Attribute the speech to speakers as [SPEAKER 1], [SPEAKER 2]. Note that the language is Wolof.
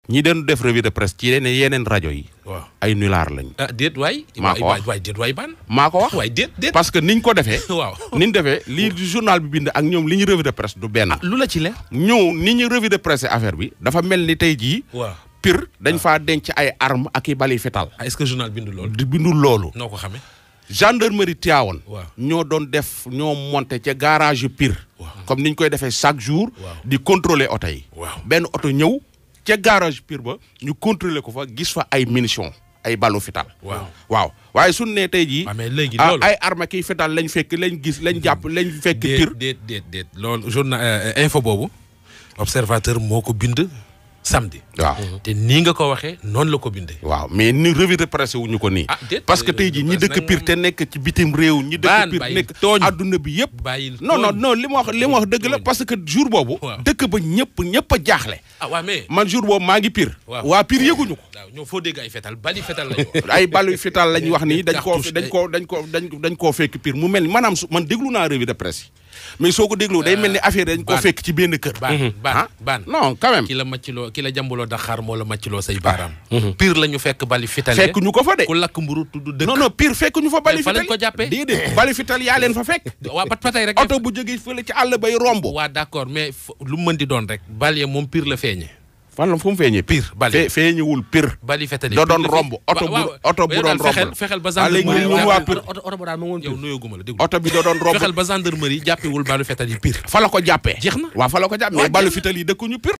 [SPEAKER 1] ñi doon def revue de presse ci yeneen yeneen rajo yi.
[SPEAKER 2] waaw
[SPEAKER 1] ay nulaar lañ.
[SPEAKER 2] ah déet waay.
[SPEAKER 1] maa ko wax
[SPEAKER 2] waay déet waay ban.
[SPEAKER 1] maa ko wax
[SPEAKER 2] waay déet déet.
[SPEAKER 1] parce que niñ ko defee.
[SPEAKER 2] waaw.
[SPEAKER 1] niñ defee lii journal bi bind ak ñoom li ñu revue de presse du benn.
[SPEAKER 2] lu la ci leer.
[SPEAKER 1] ñëw ni ñu revue de presse affaire bi. dafa mel ni tey jii.
[SPEAKER 2] waaw.
[SPEAKER 1] pire dañ faa denc ay armes ak i bali fetal.
[SPEAKER 2] ah est-ce que journal bindu loolu.
[SPEAKER 1] di bindul loolu.
[SPEAKER 2] noo ko xamee.
[SPEAKER 1] gendarmerie Tivaouane.
[SPEAKER 2] waaw.
[SPEAKER 1] ñoo doon def ñoo monté ca garage yu pire. comme niñ koy defee chaque jour.
[SPEAKER 2] waaw.
[SPEAKER 1] di contrôler oto yi.
[SPEAKER 2] waaw.
[SPEAKER 1] benn oto ñëw ca garage pire ba ñu contrôler ko fa gis fa ay munitions ay balu fital.
[SPEAKER 2] waaw.
[SPEAKER 1] waaw waaye suñu nee tey jii.
[SPEAKER 2] ah mais léegi
[SPEAKER 1] ah,
[SPEAKER 2] loolu.
[SPEAKER 1] ay armes kiy fital lañ fekk lañ gis lañ jàpp lañ fekk
[SPEAKER 2] déet
[SPEAKER 1] pire.
[SPEAKER 2] déet déet déet loolu journal euh, info boobu observateur moo ko bind samedi.
[SPEAKER 1] waaw
[SPEAKER 2] te nii nga ko waxee noonu la ko bindee.
[SPEAKER 1] waaw mais ni revue de presse wuñu ko nii.
[SPEAKER 2] Ah, déet,
[SPEAKER 1] parce que
[SPEAKER 2] revue
[SPEAKER 1] tey jii
[SPEAKER 2] de
[SPEAKER 1] ñi
[SPEAKER 2] presse
[SPEAKER 1] dëkk
[SPEAKER 2] nag
[SPEAKER 1] pire
[SPEAKER 2] moom-
[SPEAKER 1] te nekk ci bitim réew. ñi
[SPEAKER 2] Baan,
[SPEAKER 1] dëkk pire
[SPEAKER 2] bàyyi
[SPEAKER 1] nekk
[SPEAKER 2] tooñ.
[SPEAKER 1] adduna bi yëpp.
[SPEAKER 2] bàyyil
[SPEAKER 1] non non
[SPEAKER 2] tooñ.
[SPEAKER 1] non li ma wax li ma wax dëgg la
[SPEAKER 2] Tooñ.
[SPEAKER 1] parce que jour boobu.
[SPEAKER 2] Waaw.
[SPEAKER 1] dëkk ba ñëpp ñëpp a jaaxle.
[SPEAKER 2] ah waaw mais.
[SPEAKER 1] man jour boobu maa ngi pire.
[SPEAKER 2] waaw
[SPEAKER 1] waa pire yëguñu ko.
[SPEAKER 2] waaw ñoo foo dégg ay fetal bali fetal lañu wax.
[SPEAKER 1] ay balu fital lañ wax nii dañ koo
[SPEAKER 2] cartouche
[SPEAKER 1] dañ koo dañ ko dañ dañ koo fekk pire mu mel ni maanaam su man déglu naa revue de presse yi mais soo ko déglu day mel ni affaire dañ koo
[SPEAKER 2] Baan.
[SPEAKER 1] fekk ci benn kër.
[SPEAKER 2] baan baan
[SPEAKER 1] ah
[SPEAKER 2] baan.
[SPEAKER 1] non quand même
[SPEAKER 2] ki la màcciloo ki la jàmbaloo Dakar moo la màcciloo say baaraam. pire la ñu fekk bali fitale.
[SPEAKER 1] fekk ñu ko fa de.
[SPEAKER 2] ku lakk mburu tudd dëkk.
[SPEAKER 1] non non pire fekk ñu fa bali
[SPEAKER 2] Mais fa
[SPEAKER 1] fital
[SPEAKER 2] lañ ko jàppee.
[SPEAKER 1] déedéet bali fital yaa leen fa fekk.
[SPEAKER 2] waa pat patay rek.
[SPEAKER 1] oto bu jógee fële ci àll bay romb.
[SPEAKER 2] waa d'accord mais fo- lu mu mën di doon rek. bal ya moom pire la feeñe.
[SPEAKER 1] fan la fu mu feeñee
[SPEAKER 2] Pire, bali.
[SPEAKER 1] fe feeñewul pire.
[SPEAKER 2] bali fetale.
[SPEAKER 1] da doon
[SPEAKER 2] pire la
[SPEAKER 1] romb
[SPEAKER 2] feeñ-
[SPEAKER 1] oto bu
[SPEAKER 2] waaw, waaw.
[SPEAKER 1] oto bu
[SPEAKER 2] yow
[SPEAKER 1] doon
[SPEAKER 2] daal fexeel
[SPEAKER 1] romb.
[SPEAKER 2] fexeel ba
[SPEAKER 1] ah léegi
[SPEAKER 2] gendarmerie.
[SPEAKER 1] ñun waa pire
[SPEAKER 3] oto oto ba daal ma woon
[SPEAKER 2] yow nuyaguma la déglu.
[SPEAKER 1] oto bi da doon romb
[SPEAKER 2] fexeel ba gendarmerie jàppewul balu fetal yi pire.
[SPEAKER 1] fa la ko jàppee.
[SPEAKER 2] Jeex na.
[SPEAKER 1] waaw fa la ko jàppee mais
[SPEAKER 2] Waaw,
[SPEAKER 1] balu
[SPEAKER 2] jeex na.
[SPEAKER 1] fital yi dëkkuñu pire.